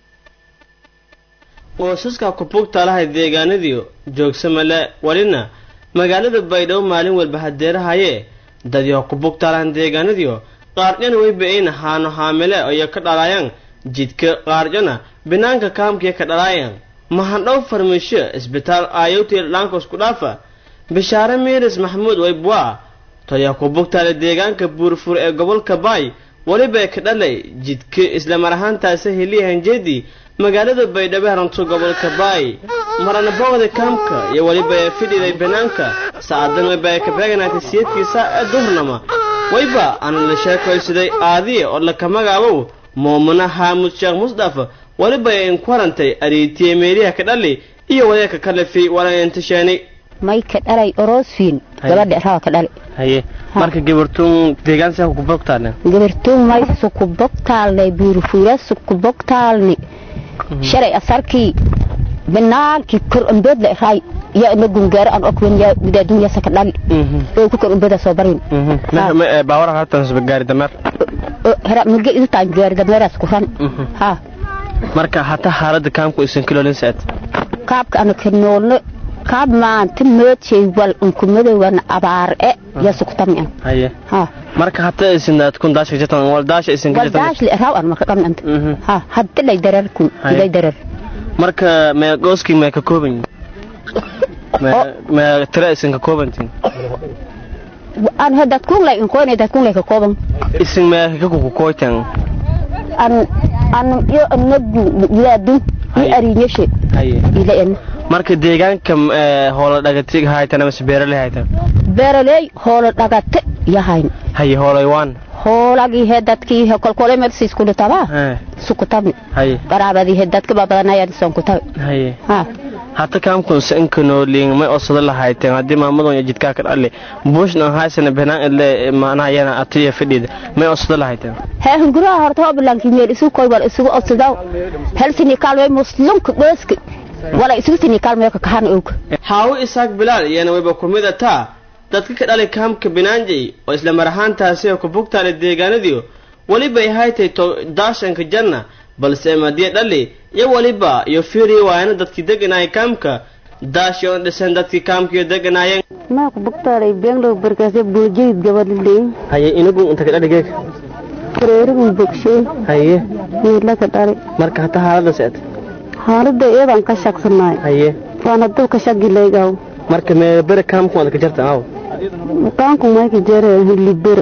qoysaska kubugtaalahay deegaanadiio joogsamale welina magaalada baydhabo maalin walba hadeerahaye dadyo kubugtaalahan deegaanadiio qaarjana weyba-in haano haamile iyo ka dhalaayaan jidka qaarjana binaanka kaamkiya ka dhalaayaan mahadhow farmisho isbitaal aayowtiil dhaanka isku dhaafa bishaare miiris maxamuud weybwa todyo kubugtaale deegaanka buurfur ee gobolka baay weliba ka dhalay jidka islamar ahaantaasi heliyahanjeedii magaalada baydhabo haranto gobolka baay marana booqda kaamka iyo weliba ee fidhiday banaanka saacadan weyba ee ka beeganaatay siyadkiisa ee duhurnama wayba aana la sheekaysaday aadiye oo laka magaabow muumuna haamud sheekh musdaf weliba ee inku harantay ariitiye meeliha ka dhali iyo wadeeka kalefi walanentasheeni may ka dhalay orosfiin gabadha raa ka dhali haye marka gabartuun deegaan saa ku bogtaalne gabartuun may sukubogtaalne buurfuura sukubogtaalni shalay asarkii binaankii kor umbeedla raay yaa ina gungaaro aan okwen yaa widaadunya saka dhali oo ku kor umbeeda soo barin baawara haatan gaari dameer mige idutaan gaari dameeraas ku ran ha marka hataa xaalada kaamku isan kilolin saad kaabka ana ka noolno kaab maanta moodshay wal unkumadowan abaar e yasukutamian haye ha marka hata isin kun daashka jirtan wal daasha isin ka jirtan waldaashli raw an marka dhamnanta ha hadda lay darar kun ilay darar marka mee gooski mee ka kooban mee mee tira isin ka koobantin an hadad kun lay in koone dad kun lay ka kooban isin mee ka ku kooytan an an yo nagu wilaadu i arinyashe haye ila en marka deegaanka hoola dhagatiga haytan ama beeraley haytan beeraley hoola dhagate yahayn haye hoolay waan hoolagii he dadkii he kolkole mersis kulutaba sukutabi haye qaraabadii he dadka babadanayaan sonkutabi haye ha hata kaamkun sankanoliing may osada lahayteen haddii maamadon iyo jidkaa ka dhalle buushna haysana benaan ile maanahayana atiya fadhida may osada lahayteen he hunguraha horta hobilankii meel isu koy wal isugu obsadaw hel sini kaalmay muslunka dheeska wala isugu sini kaalmay ka kahan og haawo isaaq bilaal iyana wayba ku mid ataa dadka ka dhalay kaamka binaanjay oo isla mar ahaantaasi oo ku bugtaale deegaanadiio weliba ay haytay to daashanka janna balse madiya dhali iyo weliba iyo fiiriya waayana dadkii deganaayay kaamka daashi oon dhisan dadkii kaamkiyo deganaayeen maa ku bugtaalay beenlow barkaase buuljeyd gabadhiley haye inagu inta ka dhali geeg reerigun bogshay haye meela ka dhali marka hata xaalada seet xaalada iyadaan ka shaqsanaay haye waana dulka shagilaygaw marka mee bere kaamku waad ka jarta aw kaanku mayka jere libir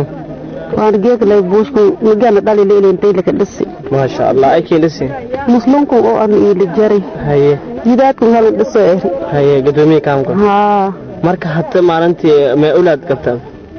waan geeglay buushku nigana dhalile ilentayla ka dhisi maasha allah ay keen dhisi muslunku oo an iili jaray haye jidaadku halan dhiso eri haye gadoomiye kaamka haa marka hata maalintii mee ulaad qabtaan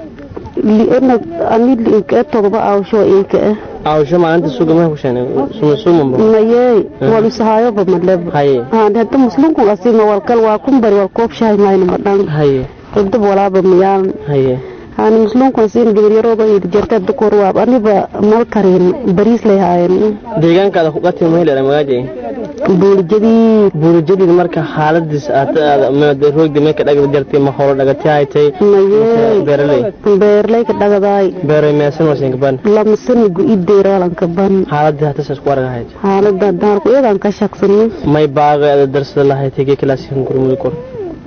liana ani liinka todoba awsho inka eh awsho maalinta suga ma kusheen suma sumamba mayey wal isahayoba maleba haye aan hadda muslunku asima walkal waa kumbari wal koob shahay mayna madhan haye cidab walaaba miyaan haye aan muslunku asin gabaryarooda iyo jarta dukor waab aniba mal karin bariis lay haayeen deegaankaada ku qati maylera magaaje buulijadii buulijadii marka xaaladiis aad roogdi may ka dhagda jartay ma holo dhagati haytay mayey beeraley beerlay ka dhagadaay beeray meesan wasin kaban lama sanigu ideer walanka ban xaaladii hata saas ku arag hayd xaalada daarku iyadaan ka shaqsanay may baaga ada darsada lahaytay gee kalaasikan gurmudi kor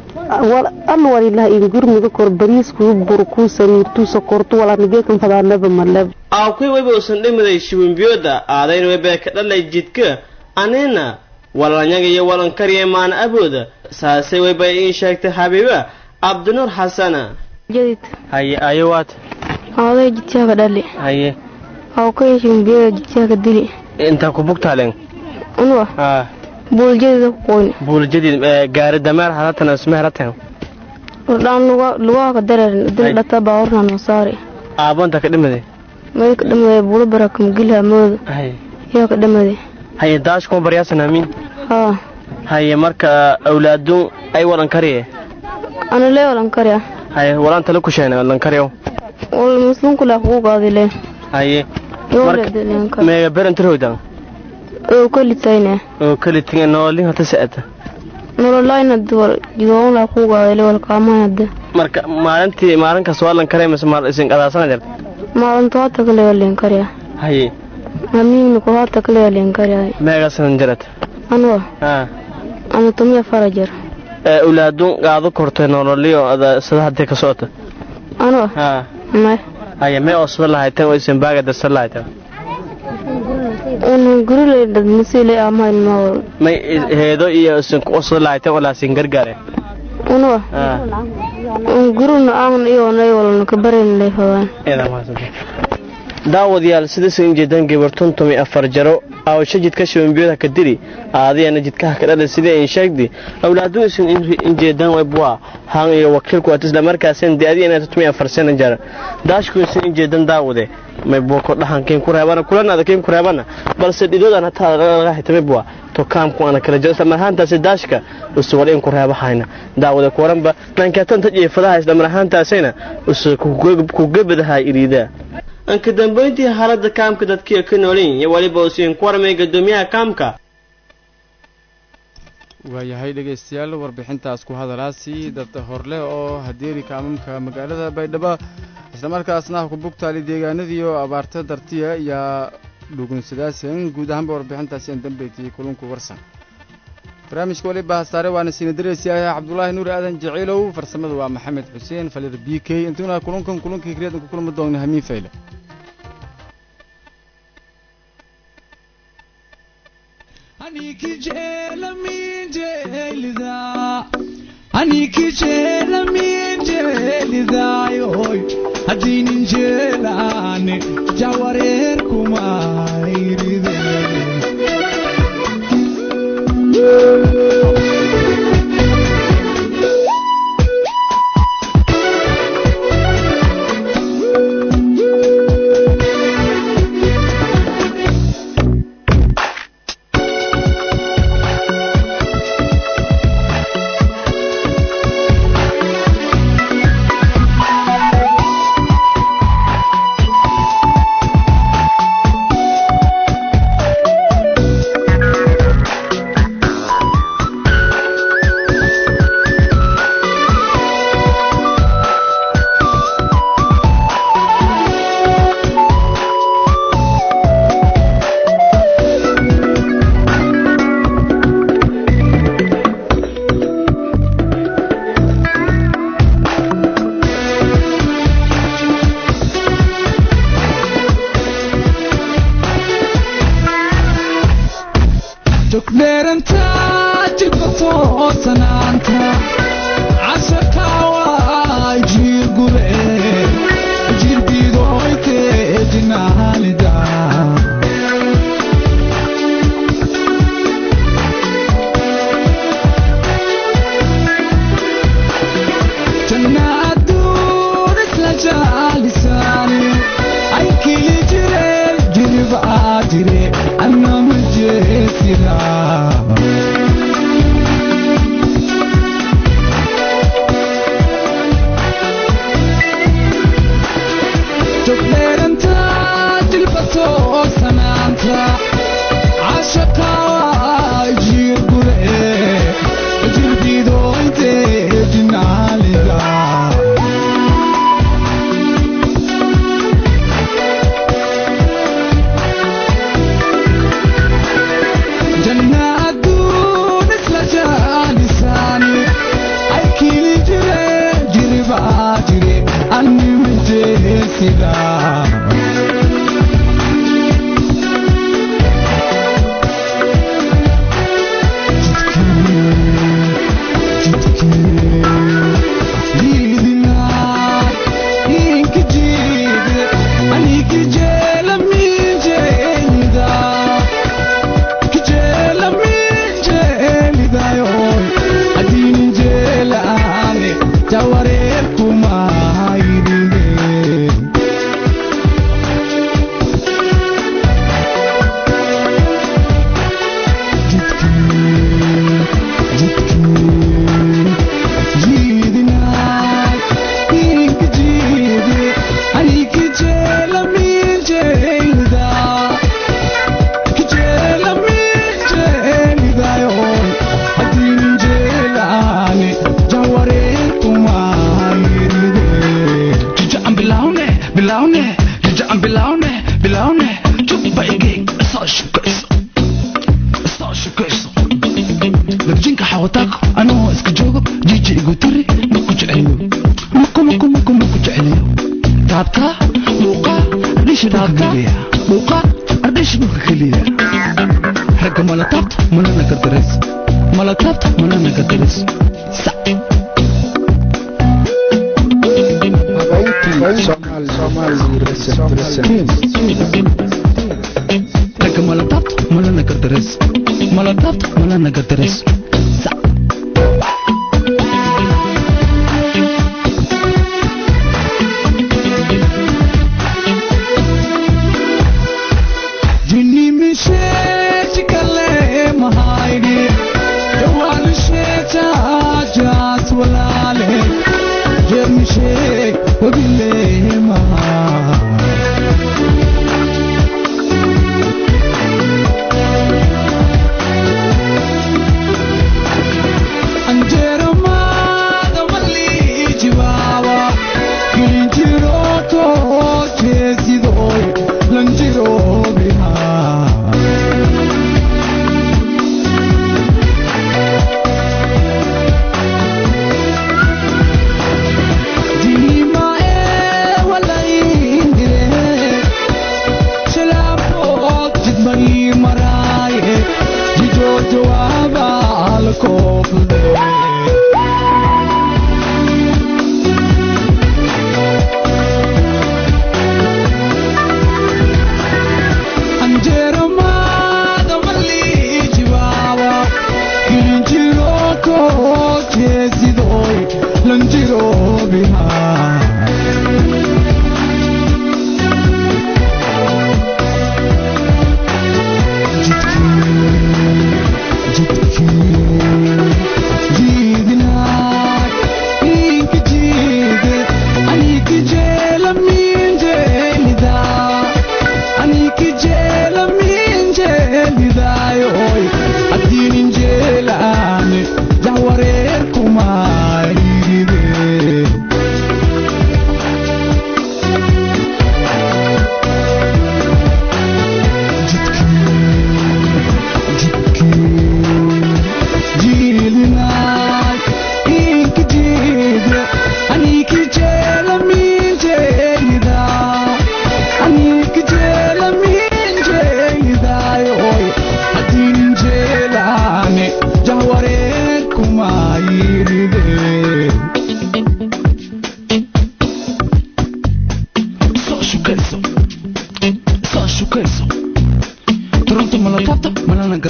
al walilah in gurmuda kor bariisku burku samiirtu sokortu walanigeekan fadaanaba maleb aawkuy wayba usan dhimiday shiwinbiyooda aadayna wayba ka dhalay jidka anina walanyaga iyo walankariya maana abooda saasay wayba iin sheegtay xabiiba cabdinuur xasana jadid haye ayo waat aaday jidkaaga dhali haye aw ka yeeshin biyada jidkaaga dili intaa ku bugtaaleen unwa haa buuljadida ku qoyn buuljadid gaari dameer halatan isma helatan dhaan lugaha ka dareerin dil dhata baawarna noo saari aabonta ka dhimade may ka dhamade buulo baraka magilha mooda haye yaa ka dhamade haye daash kuma baryaasan amiin haa haye marka awlaadu ay walan kariye ana lee walan karya haye walaan tala ku sheene walan kariyo wal muslimku laa kugu qaadile haye yooledilenka meega berantarowdan oo kalitayne oo kalitinga noolin hata sa'ata nololayna duwal jidoon laa kugu qaadile wal kaamayade marka maalintii maalinkaas waa lan karaya mise maal isin qadaasana jirta maalinta hata kale walen karya haye amiigna ku hata kale walen karya meegasanan jirata anwa haa ana tumiya farajar ee awlaadu qaado kortay nololiyo ada sida hadii ka socota anwa haa may haye mee osada lahaytan oo isin baaga darsan lahaytan una gurilay dadmasile amayn mawal may heedo iyo isin ku osada lahaytan oo laasin gargaare unwa haa un guruna aan iyo nay walna ka barin lay fadaan eedaa mahadsantahay daawadayaal sidaisan jeedaan gabartun tumi afar jaro aawasho jidka shibanbiyada ka dili aadiyana jidkaha ka dhala sidii ayn sheegdi awlaadu isan injeedaan webwa han iyo wakiilku at isla markaasan de adiyana tumi afar sana jar daashku isan injeedan daawade may boko dhahankiin ku reebana kulanaada kiin ku reebana balse dhidoodan hataa laga hitame bwa to kaamku ana kala jiro isla marhaantaasi daashka usu wal in ku reebahayna daawade kuwaranba nankatanta jiifadaha isla marhaantaasina usu ku gebadaha iriidaa anka dambayntii xaaladda kaamka dadkiiyo ka noolin iyo weliba usiin ku warmay gadoomiyaha kaamka waayahay dhegaystayaal warbixintaas ku hadalaasi dad horleh oo hadeeri kaamamka magaalada baydhabo islamarkaasna ha ku bugtaali deegaanadiioo abaarta dartiya ayaa dhugunsadaaseen guud ahaanba warbixintaasi aan dambeetiyey kulunku warsan barnaamijka waliba hasaare waana siina dareysiyaah cabdulaahi nuur aadan jaciilow farsamada waa maxamed xuseen falir b k intuna kulunkan kulunkii kriyadan ku kulmi doonna hamiin fayle anikijeelamijelidaayoy haddaynin jeelaane jawareer kumayride jogdheeranta jilbato sanaanta casharkaawa jiirgube jirbidoyte jinaalida jannaadun isla jaalisaani ay kili jire jiribaa jire anama jeesila jogdheeranta jilbato sanaanta cashaqaawa jiirgure jirbidoyte jinaalida jannaadun isla jaalisaani ay kili jire jiribaa jire anima jeesida jawareer kumayrine Bilaune, jujaan bilaune, bilaune, jubba igig, soo shukayso, soo shukayso. darjinka xawataako anoo iska joogo jiji igu tiri maku jeceliyo maku maku maku maku jeceliyo taabtaa dhuuqaa ardhishi dhulka keliya dhuuqaa ardhishi dhulka keliya ragga mala taabta malana gardareys mala taabta malana gardareys ragga mala taabta malana gardareys mala taabta malana gardareys Jini mishe kale mahaini Jawal sheta jas walale Jemishe wabile maha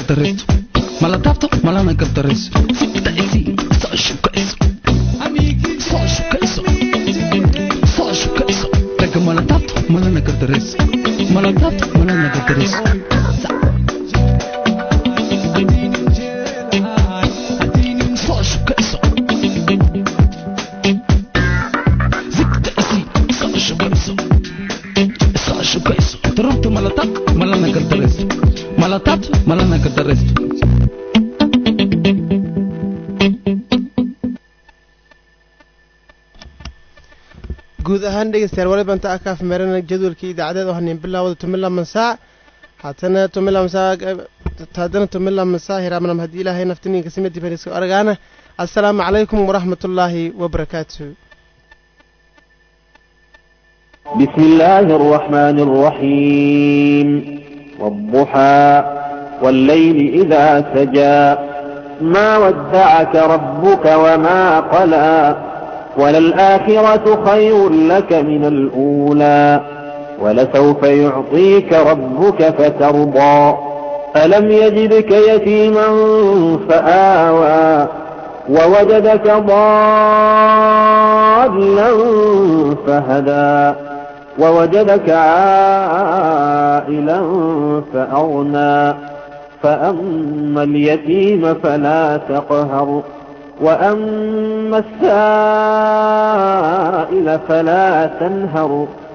gardaraysto mala taabto malana gardarayso sigta isi soo shukayso soo shukayso soo shukayso ragga mala taabto malana gardarayso mala taabto malana gardarayso soo shukayso sigta isi soo shukayso soo shukayso turunta mala taabto malana gardarayso mala taabto malana gardaraysto guud ahaan dhegeystayaal waliba inta aka afmeerana jadwalkii idaacadeed oo hanin bilaawada tumila mansaac haatana tumila mansaac haddana tumila mansaac hiraamanam haddii ilaahay naftininka sima dibaniska aragaana assalaamu calaykum waraxmatullaahi wabarakaatu بسم الله الرحمن الرحيم والضحى والليل إذا سجى ما ودعك ربك وما قلى وللآخرة خير لك من الأولى ولسوف يعطيك ربك فترضى ألم يجدك يتيما فآوى ووجدك ضالا فهدى ووجدك عائلا فأغنى فأما اليتيم فلا تقهر وأما السائل فلا تنهر